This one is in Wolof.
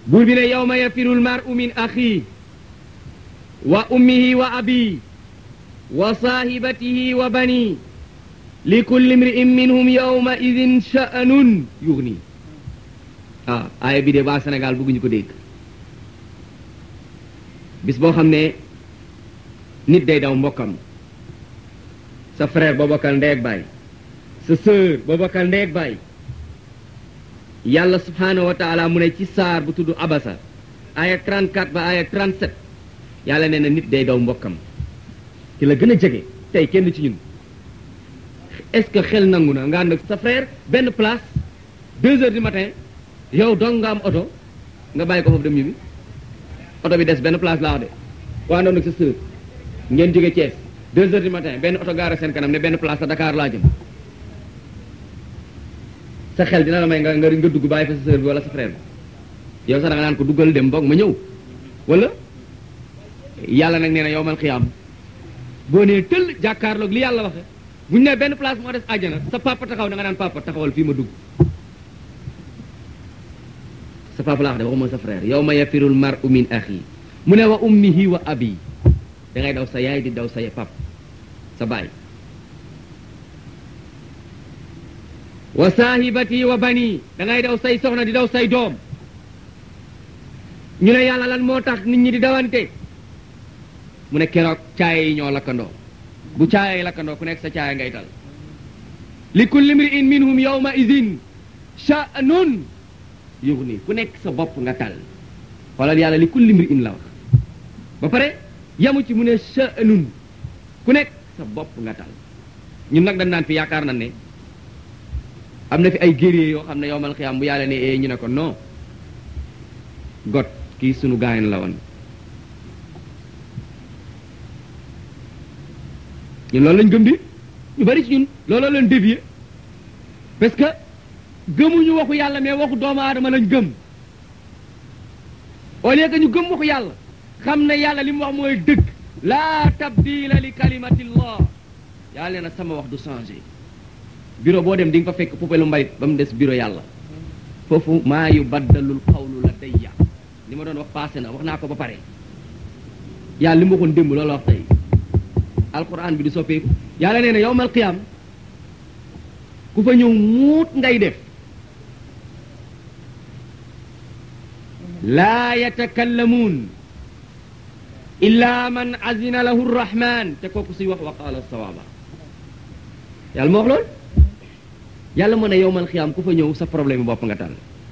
buur bi ne yawma yafirul mar'u min axi wa ummihi wa abi wa saahibatihi wa bani li kulli mri'in minhum yawma idin sha'nun yughni ah aaya bi de waa Sénégal bëgguñu ko dégg bis boo xam ne nit day daw mbokkam sa frère boo bokkal ndeeg baay sa sœur boo bokkal ndeeg baay yàlla subhanahu wa taala mu ne ci saar bu tudd abasa aya 34 ba aya 37 yàlla nee na nit day daw mbokkam ki la gën a jege tey kenn ci ñun est-ce que xel nangu na nga ànd ak sa frère benn place deux heures du matin yow dong nga am oto nga bàyyi ko foofu dem ñibbi oto bi des benn place laa wax de waa noonu ak sa sœur ngeen jóge Thiès deux heures du matin benn oto gaara seen kanam ne benn place sa Dakar laa jëm sa xel dina la may nga nga nga dugg bàyyi fa sa sœur bi wala sa frère bi yow sax da nga naan ko duggal dem boog ma ñëw wala yàlla nag nee na yow man xiyaam boo nee tëll jàkkaarloog li yàlla waxe bu ñu nee benn place moo des àjjana sa papa taxaw da nga naan papa taxawal fii ma dugg sa papa laa wax de waxuma sa frère yow ma yafirul mar'u min axi mu ne wa ummihi wa abi da ngay daw sa yaay di daw sa pap sa baay wa saahibati wa bani da ngay daw say soxna di daw say doom ñu ne yàlla lan moo tax nit ñi di dawante mu ne keroog caaya yi ñoo lakkandoo bu caaya yi lakkandoo ku nekk sa caaya ngay tal li kulli mri'in minhum yawma idin sha'nun yughni ku nekk sa bopp nga tal xoolal yàlla li kulli mri'in la wax ba pare yamu ci mu ne sha'nun ku nekk sa bopp nga tal ñun nag dañ naan fi yaakaar na ne am na fi ay guerrier yoo xam ne yowmal xiyaam bu yàlla ne ee ñu ne ko non got kii sunu gaayen la woon ñun loolu lañ gëm di ñu bari ci ñun looloo leen dévier parce que gëmuñu waxu yàlla mais waxu doomu aadama lañ gëm au lieu que ñu gëm waxu yàlla xam ne yàlla li mu wax mooy dëgg laa tabdila li kalimatillah yàlla nee na sama wax du changé bureau boo dem di nga fa fekk poubelle mbalit ba mu des bureau yàlla foofu maa yu baddalul xawlu la dayya li ma doon wax passé na wax naa ko ba pare yàlla li mu waxoon démb loolu wax tey alquran bi di soppeeku yàlla nee na yowmal qiyam ku fa ñëw muut ngay def laa yatakallamuun illa man azina lahu rrahman te kooku suy wax wa qaala sawaaba yàlla moo wax loolu yàlla mën a yowmal xiyaam ku fa ñëw sa problème bopp nga tal